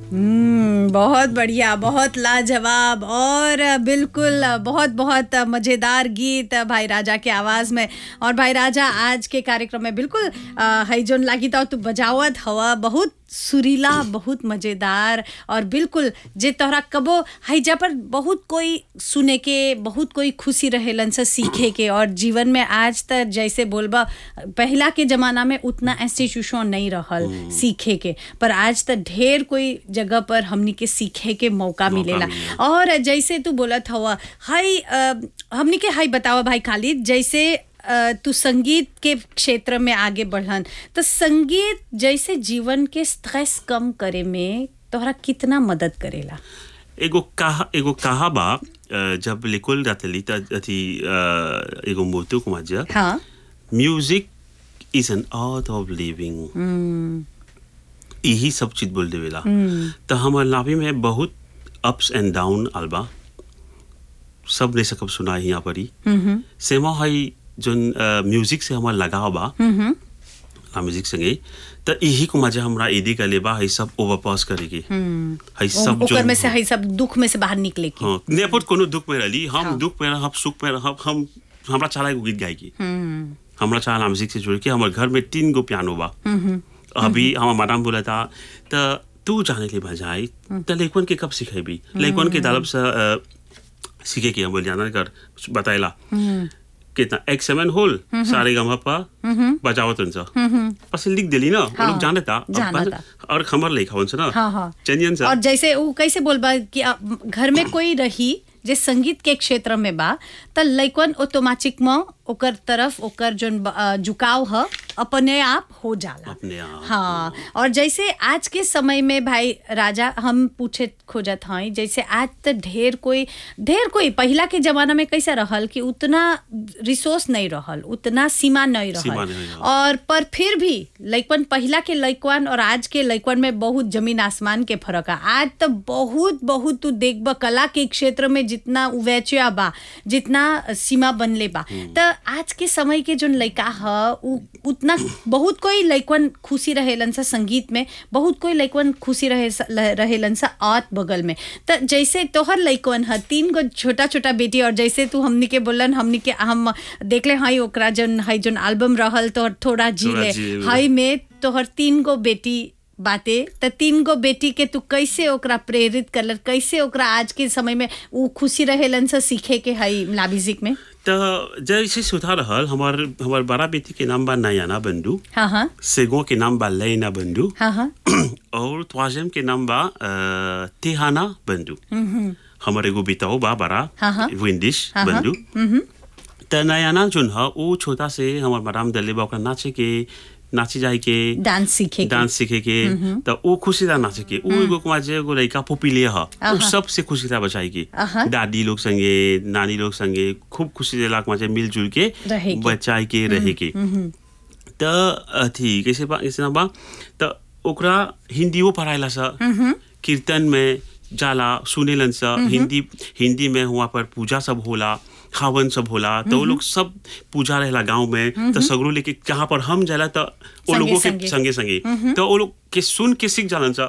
हम्म, बहुत बढ़िया बहुत लाजवाब और बिल्कुल बहुत बहुत मज़ेदार गीत भाई राजा के आवाज़ में और भाई राजा आज के कार्यक्रम में बिल्कुल अ, हई जोन लागी तो तू बजावत हवा बहुत सुरीला बहुत मज़ेदार और बिल्कुल जे तोहरा कबो हैजा पर बहुत कोई सुने के बहुत कोई खुशी रहेलन से सीखे के और जीवन में आज तक जैसे बोलबा पहला के ज़माना में उतना इंस्टीट्यूशन नहीं रहल सीखे के पर आज तक ढेर कोई जगह पर हमनी के सीखे के मौका मौका मिलेला मिलेला। और जैसे तू बोलत हवा हाई अ, हमनी के हाई बतावा भाई खालिद जैसे अ, तू संगीत के क्षेत्र में आगे बढ़न तो संगीत जैसे जीवन के स्ट्रेस कम करे में तोहरा कितना मदद करेला एगो कहा एगो कहा बा अ, जब लिकुल रहतली त अथी अ, एगो मोतु कुमार जी हाँ music is an art of living यही सब चीज बोल देवेला तो हमार लाभी में बहुत अप्स एंड डाउन आलबा सब नहीं सकब सुना यहाँ परी सेमा हई जोन म्यूजिक से हमार लगाव बा आ म्यूजिक संगे त यही को मजा हमरा इदी का लेबा हई सब ओवरपास करेगी हई सब ओकर जोन में से हई सब दुख में से बाहर निकले के हाँ नेपट कोनो दुख में रहली हम हाँ। दुख में रहब सुख में रहब हम हमरा चाला एगो गीत गाएगी हम्म, हमरा चाला म्यूजिक से जुड़ के हमर घर में तीन गो पियानो बा अभी हमार मैडम बोला था त तू जाने के बजाय त लइकन के कब सिखेबी लइकन के दालब से अ, सीखे के हम बोल जाना कर बताइला कितना एक सेवन होल सारे गमा पा बजावत हुन्छ पछि लिख देली न वो हाँ, लोग जाने था अब जाना बस- था। और खमर लेखा हुन्छ न हाँ हाँ चंदियन और सा जैसे वो कैसे बोलबा कि अब घर में कोई रही जे संगीत के क्षेत्र में बा त लइकन ऑटोमेटिक में ओकर तरफ ओकर जोन ब- अ, झुकाव ह अपने आप हो जाला अपने आप हाँ और जैसे आज के समय में भाई राजा हम पूछे खोजत हई जैसे आज तो ढेर कोई ढेर कोई पहला के जमाना में कैसे रहल कि उतना रिसोर्स नहीं रहल उतना सीमा नहीं सीमा रहल नहीं रहल। और पर फिर भी लइकन पहला के लइकन और आज के लइकन में बहुत जमीन आसमान के फर्क है आज तो बहुत बहुत तू देखब कला के क्षेत्र में जितना उवैचा बा जितना सीमा बनले बा तो आज के समय के जोन लइका ह उ उतना बहुत कोई लइकन खुशी रहेलन सा संगीत में बहुत कोई लइकन खुशी रहे स- ल- रहेलन सा आत बगल में तो जैसे तोहर लइकन ह तीन गो छोटा छोटा बेटी और जैसे तू हमनी के बोलन हमनी के हम देखले हई ओकरा जोन हई जोन एल्बम रहल तो थोड़ा जी थोड़ा ले जी ले। हई में तोहर तीन गो बेटी बाते त तीन गो बेटी के तू कैसे ओकरा प्रेरित करल कैसे ओकरा आज के समय में उ खुशी रहेलन से सीखे के हई म्यूजिक में त जैसे सुधार रहल हमार हमार बड़ा बेटी के नाम बा नयाना बंडू हाँ हाँ सेगो के नाम बा लैना बंडू हाँ हाँ और त्वाजेम के नाम बा अ, तिहाना बंडू हमार एगो बेटाओ बा बड़ा हाँ, हाँ। विंडिश हाँ, हाँ। बंडू त नयाना जोन ह ऊ छोटा से हमार मैडम दले बा ओकरा नाचे के नाची जाए के डांस सीखे के डांस सीखे के त ऊ खुशी था नाचे के ऊ एगो कुमार जे एगो लड़का पुपिले ह ऊ आहा। सबसे खुशी था बचाई के आहा। दादी लोग संगे नानी लोग संगे खूब खुशी देला कुमार जे मिलजुल के रहे के। बचाई के रहे के त अथी कैसे बा कैसे ना बा त ओकरा हिंदियो पढ़ाइला सा कीर्तन में जाला सुनेलन सा हिंदी हिंदी में हुआ पर पूजा सब होला खावन सब होला तो वो लोग सब पूजा रहेला गांव में तो सगरो लेके जहाँ पर हम जाला तो वो संगे- लोगों संगे। के संगे संगे तो वो लोग के सुन के सीख जालन सा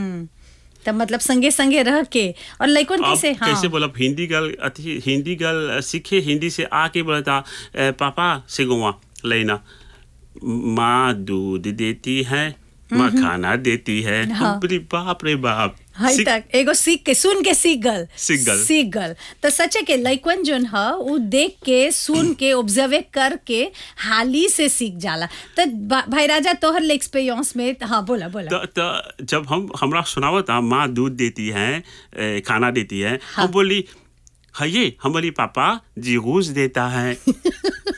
त मतलब संगे संगे रह के और लइकन अब कैसे हाँ कैसे बोला हिंदी गल अथी हिंदी गल सीखे हिंदी से आके बोला था "ए, पापा से गोवा लेना माँ दूध देती है माँ खाना देती है हाँ। हम बोली, बाप रे बाप हई सीख- तक एगो सीख के सुन के सीख गल सीख गल। सीख गल तो सचे के लइकन जोन ह उ देख के सुन के ऑब्जर्व करके हाली से सीख जाला तो बा- भाई राजा तोहर एक्सपीरियंस में हाँ बोला बोला त त जब हम हमरा सुनावा था माँ दूध देती है ए, खाना देती है हाँ। हम बोली है ये हम बोली पापा जी घूस देता है